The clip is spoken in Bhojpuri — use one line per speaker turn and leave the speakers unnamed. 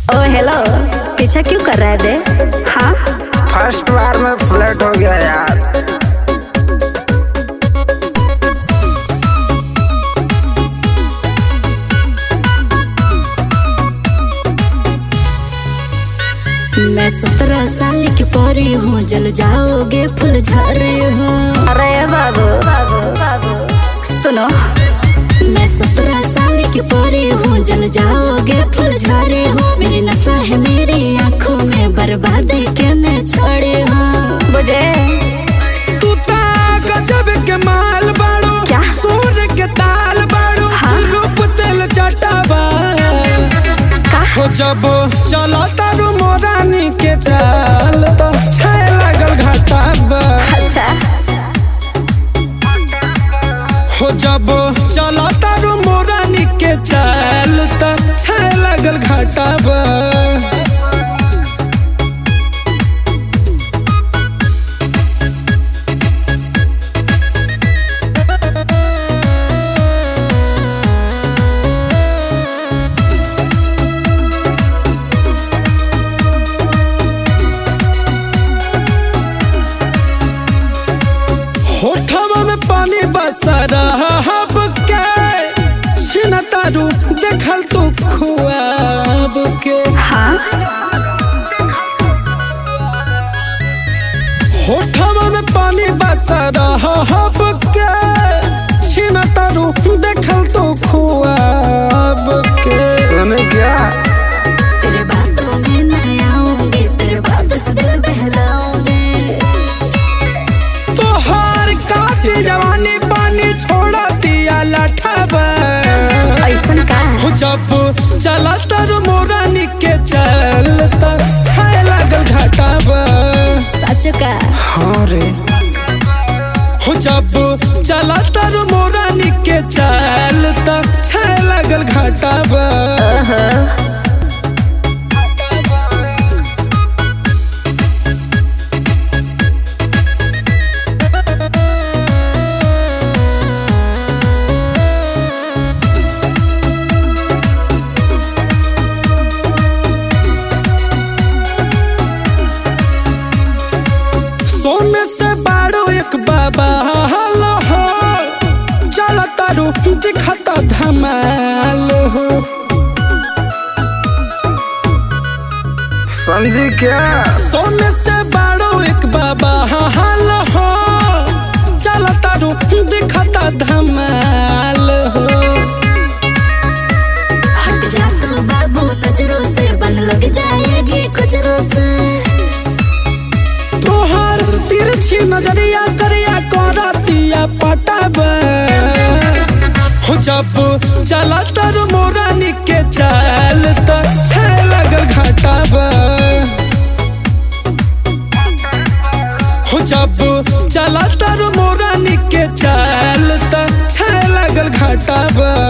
ओ हेलो पीछा क्यों कर रहा है बे हाँ
फर्स्ट बार में फ्लर्ट हो गया यार
मैं सत्रह साल की परी हूँ जल जाओगे फूल झरे हो अरे बाबू बाबू बाबू सुनो मैं सत्रह साल की परी हूँ जल जाओगे फूल झरे हो मेरी नशा है मेरी आंखों में बर्बाद के मैं छोड़े हूँ बुझे
तू ता गजब के माल बाड़ो
क्या?
सूर्य के ताल बाड़ो
हाँ?
रूप तेल चटाबा
का
हो जब चला तारू मोरानी के चाल तो छाए लागल घाटाबा
अच्छा
हो जब चला तारू मोरानी के चाल तो छाए लागल घाटाबा होठवा में पानी बसरा हब के छिन तारू देखल तू खुआब के
हाँ
होठवा में पानी बसरा हब के छिन तारू देखल तू खुआब के
सुने क्या
तेरे बातों में न आऊंगी तेरे बात से दिल बहलाऊंगी
तोहार काती जवानी पानी छोड़ा दिया लठबा
ऐसन का
हो जब चला तर मोरानी के चलता छाए लागल घाटाबा
सच का
हाँ रे
हो जब चला तर मोरानी के चलता छाए लागल घाटाबा सोने से बाड़ो एक बाबा हाल हो चला तारू दिखता धमाल हो
समझी क्या
सोने से बाड़ो एक बाबा हाल हो चला तारू दिखता धमाल हो
हट जा तू बाबू नजरों से बन लग जाएगी कुजरों से
तोहर तिरछी नजरिया करिया करतिया पटाब हो जब चला तर मोरानी के चाल तो छे लगल घटाब हो जब चला तर मोरानी के चाल तो छे लगल घटाब